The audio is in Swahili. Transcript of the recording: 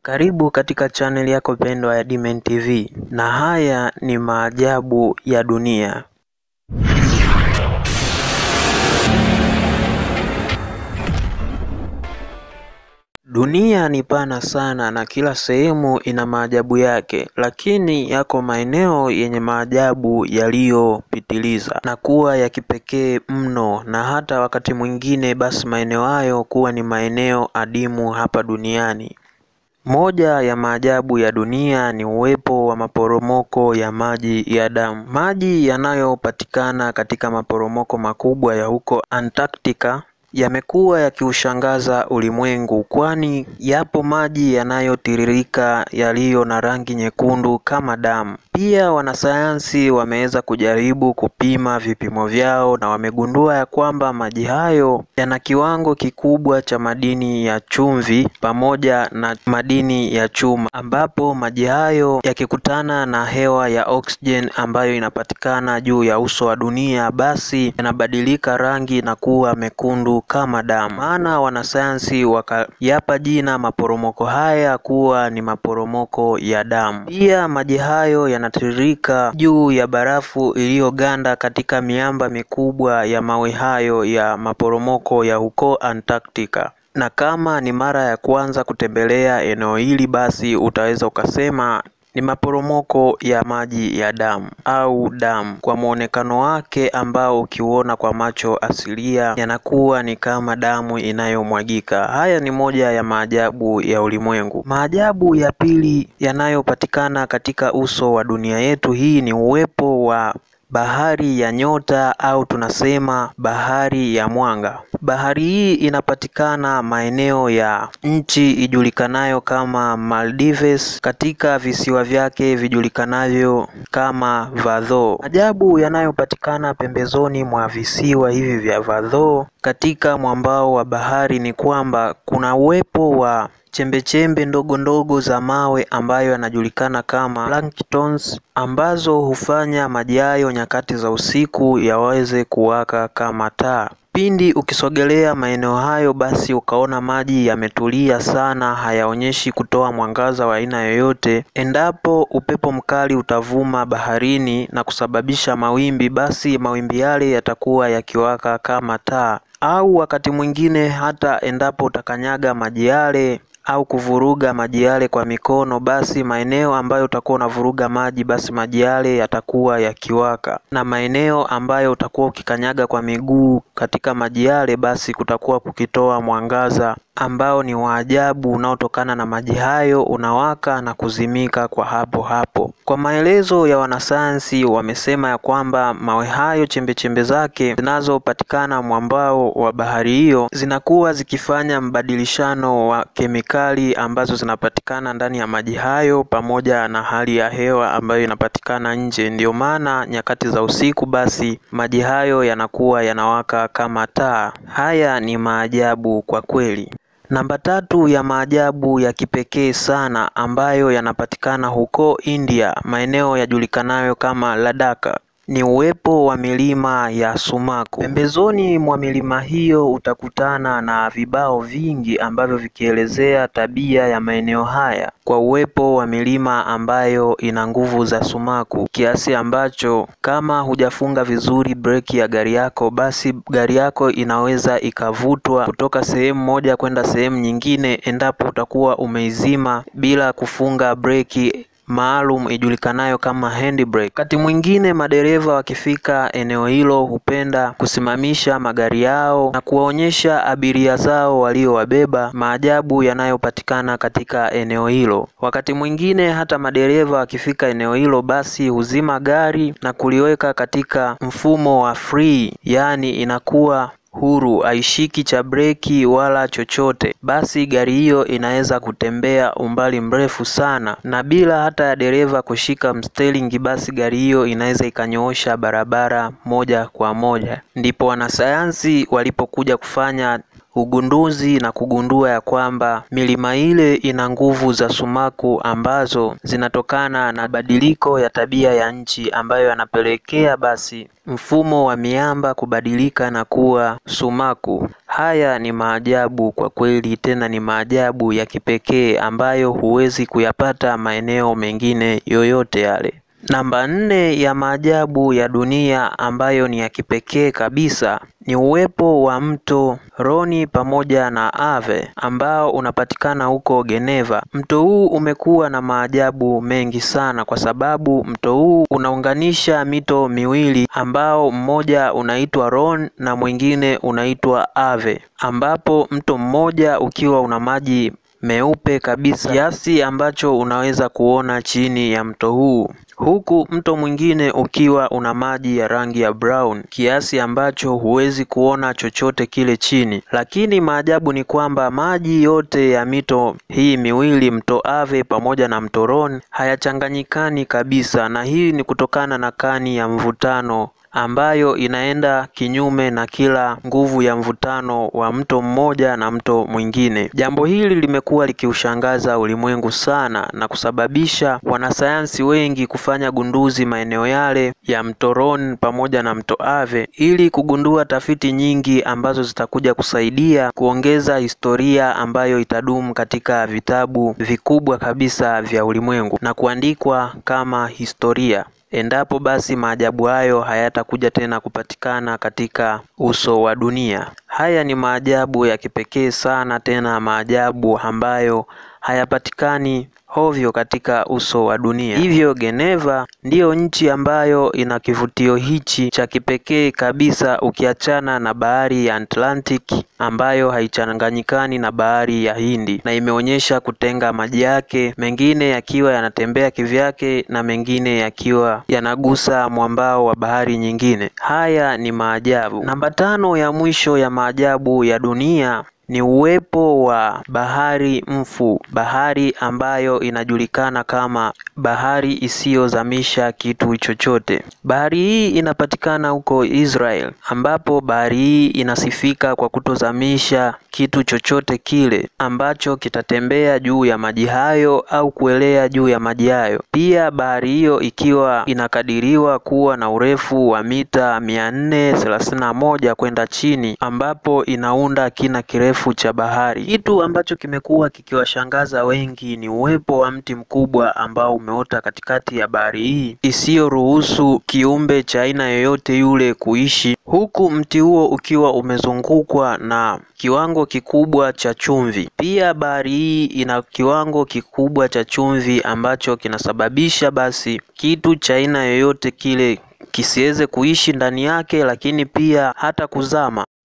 Karibu katika chaneli yako pendwa ya Dimen TV na haya ni maajabu ya dunia. Dunia ni pana sana na kila sehemu ina maajabu yake, lakini yako maeneo yenye maajabu yaliyopitiliza na kuwa ya kipekee mno, na hata wakati mwingine basi maeneo hayo kuwa ni maeneo adimu hapa duniani. Moja ya maajabu ya dunia ni uwepo wa maporomoko ya maji ya damu. Maji yanayopatikana katika maporomoko makubwa ya huko Antarctica yamekuwa yakiushangaza ulimwengu, kwani yapo maji yanayotiririka yaliyo na rangi nyekundu kama damu. Pia wanasayansi wameweza kujaribu kupima vipimo vyao na wamegundua ya kwamba maji hayo yana kiwango kikubwa cha madini ya chumvi pamoja na madini ya chuma, ambapo maji hayo yakikutana na hewa ya oxygen ambayo inapatikana juu ya uso wa dunia, basi yanabadilika rangi na kuwa mekundu kama damu. Maana wanasayansi wakayapa jina maporomoko haya kuwa ni maporomoko ya damu. Pia maji hayo yanatiririka juu ya barafu iliyoganda katika miamba mikubwa ya mawe hayo ya maporomoko ya huko Antarctica. Na kama ni mara ya kwanza kutembelea eneo hili, basi utaweza ukasema ni maporomoko ya maji ya damu au damu, kwa mwonekano wake ambao ukiuona kwa macho asilia yanakuwa ni kama damu inayomwagika. Haya ni moja ya maajabu ya ulimwengu. Maajabu ya pili yanayopatikana katika uso wa dunia yetu hii ni uwepo wa bahari ya nyota au tunasema bahari ya mwanga. Bahari hii inapatikana maeneo ya nchi ijulikanayo kama Maldives katika visiwa vyake vijulikanavyo kama Vadho. Ajabu yanayopatikana pembezoni mwa visiwa hivi vya Vadho katika mwambao wa bahari ni kwamba kuna uwepo wa chembechembe ndogo ndogo za mawe ambayo yanajulikana kama planktons ambazo hufanya maji hayo nyakati za usiku yaweze kuwaka kama taa. Pindi ukisogelea maeneo hayo, basi ukaona maji yametulia sana, hayaonyeshi kutoa mwangaza wa aina yoyote. Endapo upepo mkali utavuma baharini na kusababisha mawimbi, basi mawimbi yale yatakuwa yakiwaka kama taa. Au wakati mwingine hata endapo utakanyaga maji yale au kuvuruga maji yale kwa mikono, basi maeneo ambayo utakuwa unavuruga maji, basi maji yale yatakuwa yakiwaka, na maeneo ambayo utakuwa ukikanyaga kwa miguu katika maji yale, basi kutakuwa kukitoa mwangaza ambao ni wa ajabu unaotokana na maji hayo, unawaka na kuzimika kwa hapo hapo. Kwa maelezo ya wanasayansi, wamesema ya kwamba mawe hayo chembechembe zake zinazopatikana mwambao wa bahari hiyo zinakuwa zikifanya mbadilishano wa kemikali ambazo zinapatikana ndani ya maji hayo pamoja na hali ya hewa ambayo inapatikana nje. Ndiyo maana nyakati za usiku, basi maji hayo yanakuwa yanawaka kama taa. Haya ni maajabu kwa kweli. Namba tatu ya maajabu ya kipekee sana ambayo yanapatikana huko India, maeneo yajulikanayo kama Ladakh ni uwepo wa milima ya sumaku. Pembezoni mwa milima hiyo utakutana na vibao vingi ambavyo vikielezea tabia ya maeneo haya kwa uwepo wa milima ambayo ina nguvu za sumaku kiasi ambacho kama hujafunga vizuri breki ya gari yako, basi gari yako inaweza ikavutwa kutoka sehemu moja kwenda sehemu nyingine endapo utakuwa umeizima bila kufunga breki maalum ijulikanayo kama handbrake. Wakati mwingine madereva wakifika eneo hilo hupenda kusimamisha magari yao na kuwaonyesha abiria zao waliowabeba maajabu yanayopatikana katika eneo hilo. Wakati mwingine hata madereva wakifika eneo hilo, basi huzima gari na kuliweka katika mfumo wa free, yaani inakuwa huru haishiki cha breki wala chochote, basi gari hiyo inaweza kutembea umbali mrefu sana na bila hata ya dereva kushika msteringi, basi gari hiyo inaweza ikanyoosha barabara moja kwa moja. Ndipo wanasayansi walipokuja kufanya ugunduzi na kugundua ya kwamba milima ile ina nguvu za sumaku ambazo zinatokana na badiliko ya tabia ya nchi ambayo yanapelekea basi mfumo wa miamba kubadilika na kuwa sumaku. Haya ni maajabu kwa kweli, tena ni maajabu ya kipekee ambayo huwezi kuyapata maeneo mengine yoyote yale. Namba nne ya maajabu ya dunia ambayo ni ya kipekee kabisa ni uwepo wa mto Rhoni pamoja na Ave ambao unapatikana huko Geneva. Mto huu umekuwa na maajabu mengi sana kwa sababu mto huu unaunganisha mito miwili ambao mmoja unaitwa Rhone na mwingine unaitwa Ave, ambapo mto mmoja ukiwa una maji meupe kabisa kiasi ambacho unaweza kuona chini ya mto huu huku mto mwingine ukiwa una maji ya rangi ya brown kiasi ambacho huwezi kuona chochote kile chini. Lakini maajabu ni kwamba maji yote ya mito hii miwili, mto Ave pamoja na mto Rhone, hayachanganyikani kabisa, na hii ni kutokana na kani ya mvutano ambayo inaenda kinyume na kila nguvu ya mvutano wa mto mmoja na mto mwingine. Jambo hili limekuwa likiushangaza ulimwengu sana na kusababisha wanasayansi wengi kufanya gunduzi maeneo yale ya mto Rhone pamoja na mto Ave ili kugundua tafiti nyingi ambazo zitakuja kusaidia kuongeza historia ambayo itadumu katika vitabu vikubwa kabisa vya ulimwengu na kuandikwa kama historia endapo basi maajabu hayo hayatakuja tena kupatikana katika uso wa dunia. Haya ni maajabu ya kipekee sana, tena maajabu ambayo hayapatikani hovyo katika uso wa dunia. Hivyo Geneva ndiyo nchi ambayo ina kivutio hichi cha kipekee kabisa, ukiachana na bahari ya Atlantic ambayo haichanganyikani na bahari ya Hindi, na imeonyesha kutenga maji yake, mengine yakiwa yanatembea kivyake na mengine yakiwa yanagusa mwambao wa bahari nyingine. Haya ni maajabu. Namba tano ya mwisho ya maajabu ya dunia ni uwepo wa bahari mfu, bahari ambayo inajulikana kama bahari isiyozamisha kitu chochote. Bahari hii inapatikana huko Israel, ambapo bahari hii inasifika kwa kutozamisha kitu chochote kile ambacho kitatembea juu ya maji hayo au kuelea juu ya maji hayo. Pia bahari hiyo ikiwa inakadiriwa kuwa na urefu wa mita mia nne thelathini na moja kwenda chini, ambapo inaunda kina kirefu cha bahari. Kitu ambacho kimekuwa kikiwashangaza wengi ni uwepo wa mti mkubwa ambao umeota katikati ya bahari hii isiyoruhusu kiumbe cha aina yoyote yule kuishi, huku mti huo ukiwa umezungukwa na kiwango kikubwa cha chumvi. Pia bahari hii ina kiwango kikubwa cha chumvi ambacho kinasababisha basi kitu cha aina yoyote kile kisiweze kuishi ndani yake, lakini pia hata kuzama.